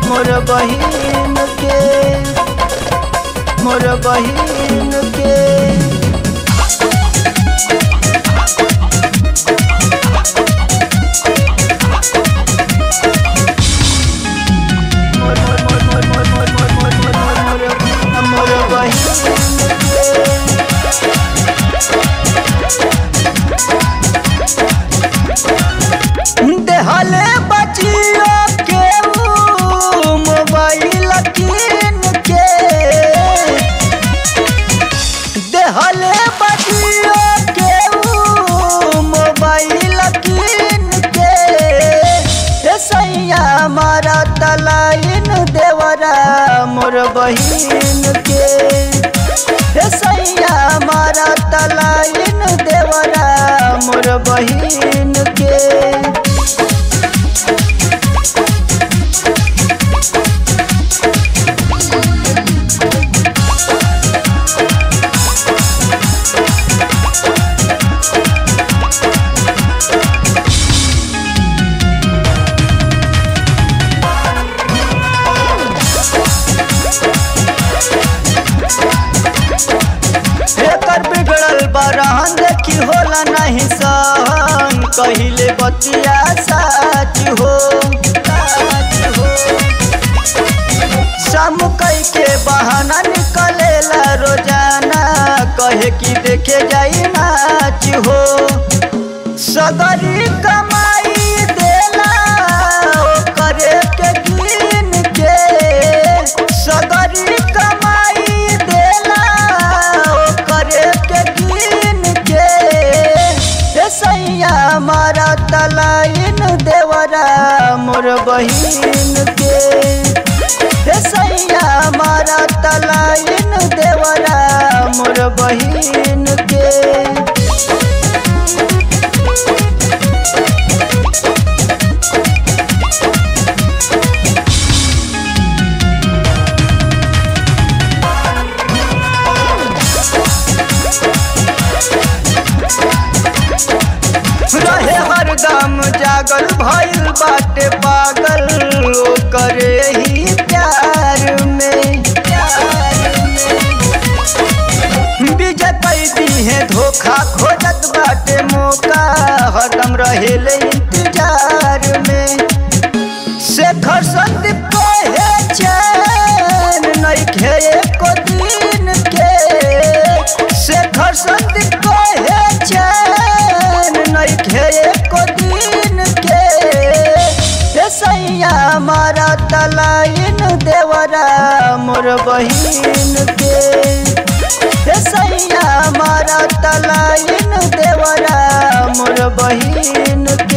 मोर बहिन के मोर बहिन के मोर मोर मोर मोर मोर मोर मोर मोर मोर मोर मोर बहिन के देहले बचियो के ऊ मोबाइल कीन के देहले बचियो के ऊ मोबाइल कीन के ए सैया मारा तलाइन देवरा मोर बहिन के ए सैया मारा तलाइन देवरा मोर बहिन के एकर बिगड़ल बरहन देखी होला नहीं सहन कहिले बतिया साच हो साच हो सम कई के बहाना निकलेला रोजाना कहे कि देखे जाई नाच हो सगरी कमाई देला ओ करे के गिन के सगरी कमाई देला ओ करे के गिन के ए सैया मारा तलाइन देवरा मोर बहिन के ए सैया मारा तलाइन देवरा मोर बहिन के रहे हरदम जागल भइल बाटे पागल ओ करे ही प्यार में प्यार में विजय पैदी है धोखा खोजत बाटे मौका हरदम रहेले इंतजार में शेखर संदीप कहे चैन नइखे एको दिन के शेखर संदीप कहे चैन नइखे एको दिन के ए सैया मारा तलाइन देवरा मोर बहिन के ए सैया मारा तलाइन देवरा मोर बहिन के